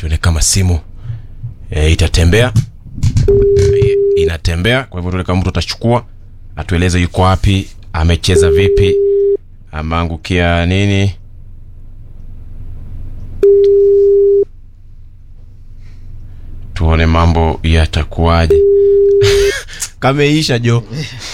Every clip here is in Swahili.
tuone kama simu e, itatembea e, inatembea kwa hivyo tuone kama mtu atachukua atueleze yuko wapi amecheza vipi ameangukia nini tuone mambo yatakuwaje kameisha jo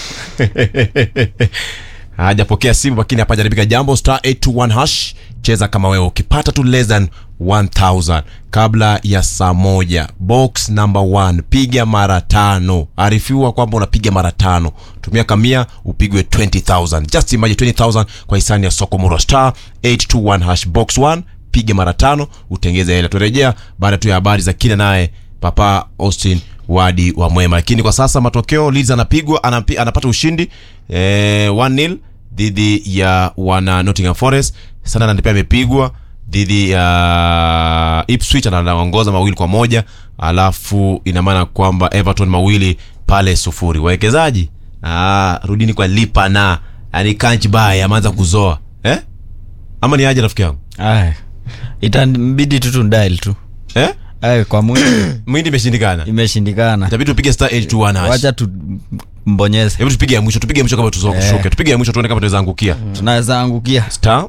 hajapokea simu lakini hapajaribika jambo star 821 hash cheza kama wewe ukipata tu less than 1000 kabla ya saa moja box number 1 piga mara tano arifiwa kwamba unapiga mara tano tumia kamia upigwe 20000 just imagine 20000 kwa hisani ya sokomoro star 821 hash box 1 piga mara tano utengeze hela turejea baada tu ya habari za kina naye papa austin wadi wa mwema lakini kwa sasa matokeo Leeds anapigwa anapi, anapata ushindi eh, 1-0 dhidi ya wana Nottingham Forest Sunderland pia amepigwa dhidi ya Ipswich na anaongoza mawili kwa moja alafu ina maana kwamba Everton mawili pale sufuri wawekezaji ah, rudini kwa lipa na yani kanchi baya ameanza kuzoa eh? ama ni aje rafiki yangu Aya. itabidi tu tundail tu eh? Aya, kwa mwili mwindi imeshindikana imeshindikana itabidi tupige star 821 hash wacha tu mbonyeze hebu tupige ya mwisho tupige ya mwisho kama tushuke tupige ya mwisho tuone kama tunaweza angukia tunaweza angukia star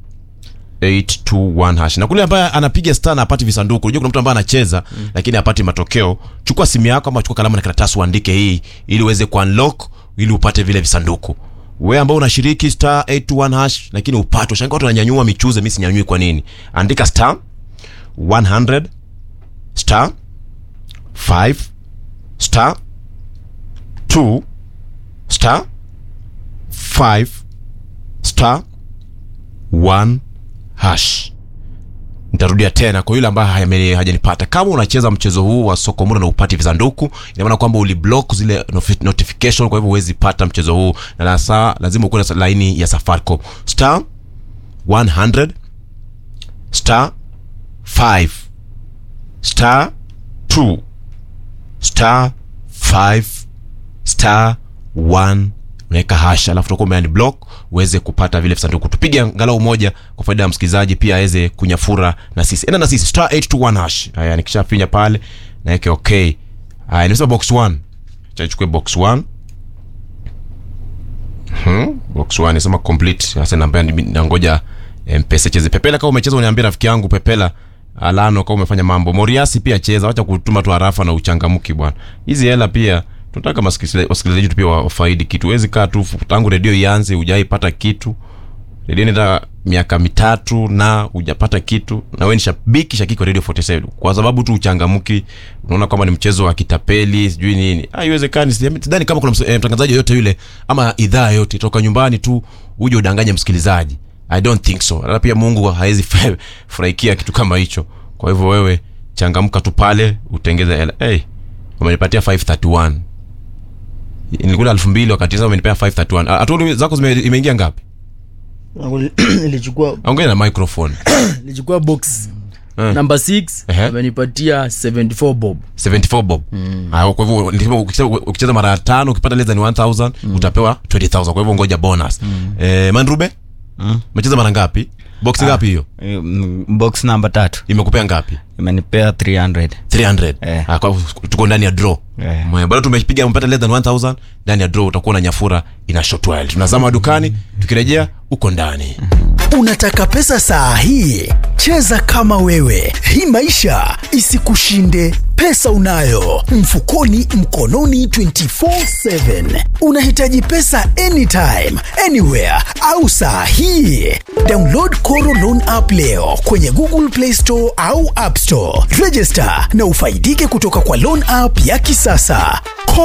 821 hash na kule ambaye anapiga star na apati visanduku unajua kuna mtu ambaye anacheza mm. lakini apati matokeo chukua simu yako ama chukua kalamu na karatasi uandike hii ili uweze kuunlock ili upate vile visanduku wewe ambao unashiriki star 821 hash lakini upate ushangaa watu wananyanyua michuze mimi sinyanyui kwa nini andika star 100 star 5 star 2 star 5 star 1 hash nitarudia tena kwa yule ambaye hajame- hajanipata kama unacheza mchezo huu wa sokomura na upati visanduku ina maana kwamba uliblock zile nofi- notification kwa hivyo huwezi pata mchezo huu na na saa lazima ukuwe na laini ya safaricom star 100 star 5 star 2 star 5 star 1 unaweka hasha alafu utakuwa umeani block uweze kupata vile visanduku tupige angalau moja kwa faida ya msikilizaji pia aweze kunyafura na sisi enda na sisi star 821 hash haya nikishafinya pale naweke okay haya nimesema box 1 acha nichukue box 1 hmm, box 1 nisema complete sasa namba nangoja mpesa cheze pepela kama umecheza uniambia rafiki yangu pepela alano kama umefanya mambo moriasi pia cheza wacha kutuma tu harafa na uchangamki bwana hizi hela pia tunataka masikilizaji wasikilizaji wetu pia wafaidi kitu huwezi kaa tu tangu redio ianze hujaipata kitu redio nita miaka mitatu na hujapata kitu na wewe ni shabiki shakiki wa radio 47 kwa sababu tu uchangamki unaona kwamba ni mchezo wa kitapeli sijui nini Ah, haiwezekani sidhani kama kuna ms- eh, mtangazaji yoyote yule ama idhaa yoyote toka nyumbani tu uje udanganye msikilizaji i don't think so na pia mungu hawezi furahikia kitu kama hicho kwa hivyo wewe changamka tu pale utengeze hela hey, wamenipatia 531 nilikula elfu mbili wakati sasa umenipea 531 hatu zako zime- imeingia ngapi nilichukua ongea na microphone nilichukua box Eh. number 6 Ehe. amenipatia 74 bob 74 bob Ah, kwa hivyo nilisema ukicheza, ukicheza mara tano ukipata less than 1000 utapewa 20000 kwa hivyo ngoja bonus eh, mandrube umecheza mara ngapi box ngapi hiyo Mm, box namba tatu imekupea ngapi imenipea 300 300 Eh. ah, kwa hivyo tuko ndani ya draw Eh. Mwe, bado tumepiga umepata less than 1000 ndani ya draw utakuwa na nyafura ina short while tunazama dukani tukirejea uko ndani Unataka pesa saa hii? Cheza kama wewe, hii maisha isikushinde. Pesa unayo mfukoni, mkononi 24/7. Unahitaji pesa anytime, anywhere au saa hii? Download Koro Loan app leo kwenye Google Play Store au App Store. Register na ufaidike kutoka kwa loan app ya kisasa.